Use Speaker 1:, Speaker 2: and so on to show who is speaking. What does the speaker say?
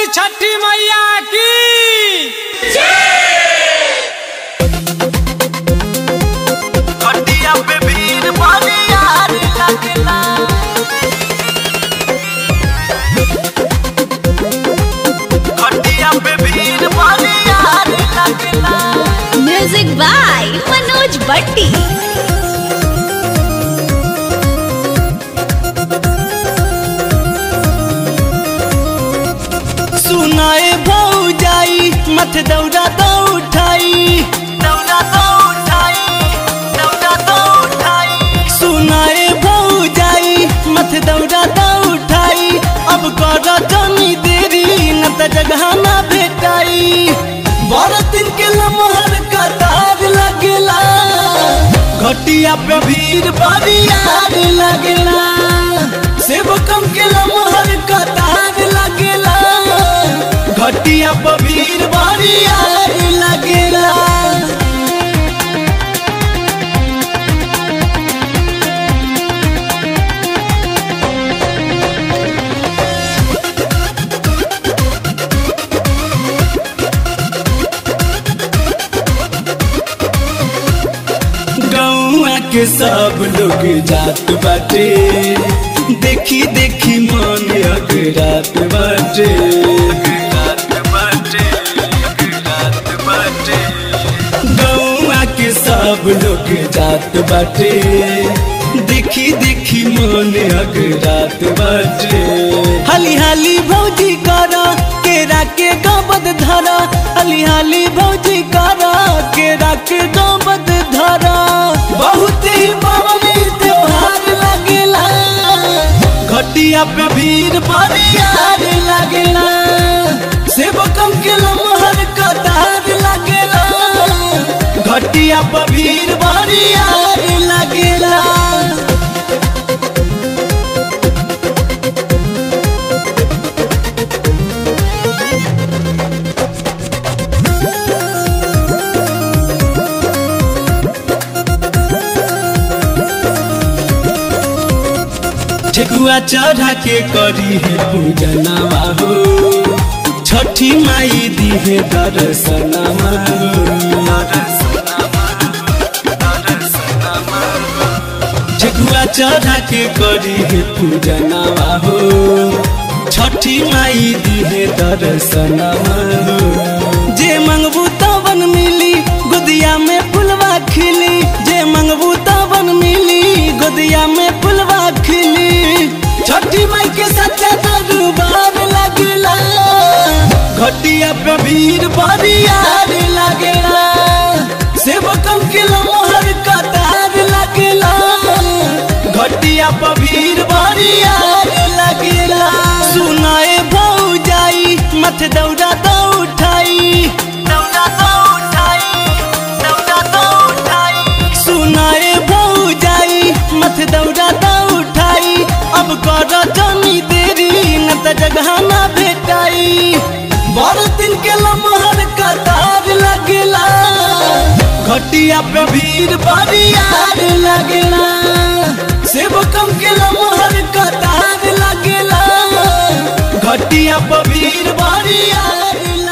Speaker 1: बोली छठी मैया की
Speaker 2: खटिया पे भीड़ भारी यार लगेला खटिया पे भीड़ भारी यार लगेला
Speaker 3: म्यूजिक बाय मनोज बट्टी
Speaker 2: सुनाए भौ जाई मत दौड़ा दौ उठाई दौड़ा दौ उठाई दौड़ा दौ उठाई सुनाए भौ जाई मत दौड़ा दौ उठाई अब कर जनी देरी न त जगह ना भेटाई बारह दिन के लमहर कतार लगेला घटिया पे भीड़ बड़ी यार लगेला सेवकम के लमहर कतार लगेला घटिया पे भीड़ बड़ी यार लगेला गौआ के सब लोग जात बाटे देखी देखी मन अगरात बाटे गौआ के सब लोग जात बाटे देखी देखी मन अगरात बाटे हाली हाली भौजी करा केरा के गबद धरा हाली हाली भौजी करा केरा के गबद धरा बहुत ही पावनी त्योहार लगेला घटिया पे भीड़ बड़ी यार लगेला सेवकम के लमहर कतार लगेला घटिया पे भीड़ बड़ी यार लगेला ठेकुआ चढ़ा के करी है पूजनवा हो छठी माई दी है दर्शनवा हो ठेकुआ चढ़ा के करी है पूजनवा हो छठी माई दी है दर्शनवा हो जे मंगबू तवन मिली गुदिया में फुलवा खिली जे मंगबू तवन मिली गुदिया में फुलवा खिली छठी माई के सच्चा दरबार लगला घटिया पे भीड़ बड़ी यार लगला सेवकम के लमहर कतार लगला घटिया पे भीड़ बड़ी यार लगला सुनाए भौ जाई मत दौड़ा दौ उठाई दौड़ा दौ उठाई दौड़ा दौ उठाई सुनाए भौ जाई मत दौड़ा दौ उठाई अब कर जनी देरी न त जगह ना भेटाई बारह दिन के लमहर कतार लगेला घटिया पे भीड़ बड़ी यार लगेला सेवकम के लमहर कतार लगेला घटिया पे भीड़ बड़ी यार